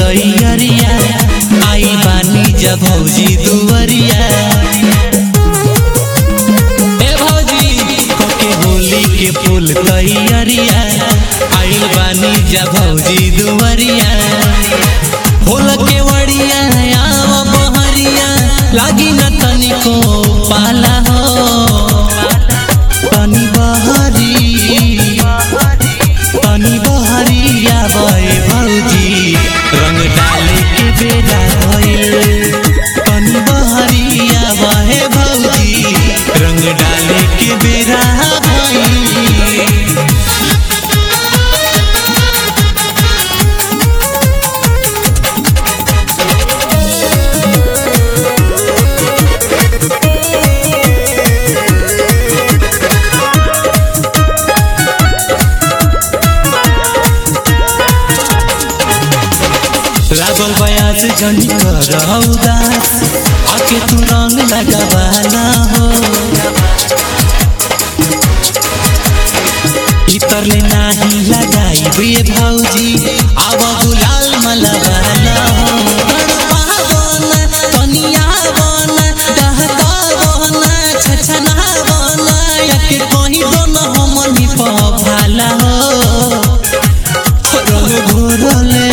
तैयारिया आई बानी जब भौजी दुवरिया ए भौजी कोके होली के फूल तैयारिया आइल बानी जब भौजी दुवरिया फूल के वड़िया आव बहरिया लागी न तनिको पाला हो तनी बहरी तनी बहरिया बे भौजी रंग डाले के बेला भइल तनी बहरिया बहे भौजी रंग डाले के बेरा भइल लागल बयास जनी कर उदास आके तू रंग लगावाला हो इतर ले नाही लगाई बे भौजी आव गुलाल मलवाला हो पावन तनिया बन दहका बन छछना बन यके कहीं दोन हमनी पभाला हो रंग घोरले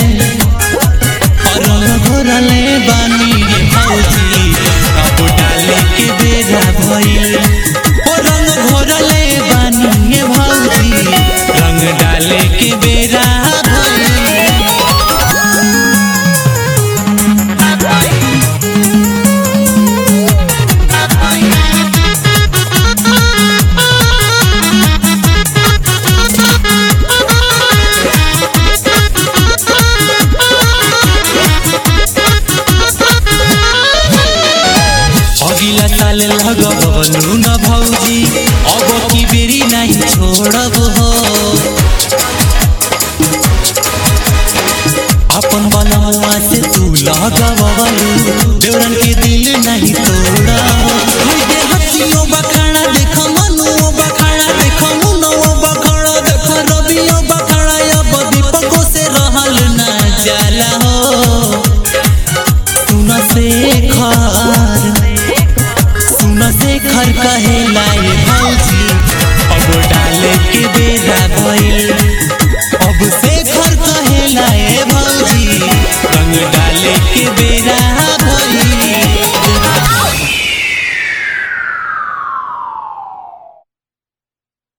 रंग घोरले बानी रे भौजी अब डाले के बेरा भइल ओ रंग घोरले बानी रे भौजी रंग डाले के बेरा भइल अगिला साल लगबलु न भौजी अब की बेरी नहीं छोड़ब हो अपन बनवा से तू लगबलु देवरन के दिल नहीं तोड़ा हो हाय दे हसियो बखाड़ा देख मनुओ बखाड़ा देख मुनओ बखाड़ा देख रबियो बखाड़ा अब दीपको से रहल ना जाला हो सुन शेखर सुन शेखर कहे लाए भौजी अब डाले के बेरा भइल अब शेखर कहे लाए भौजी रंग डाले के बेरा भइल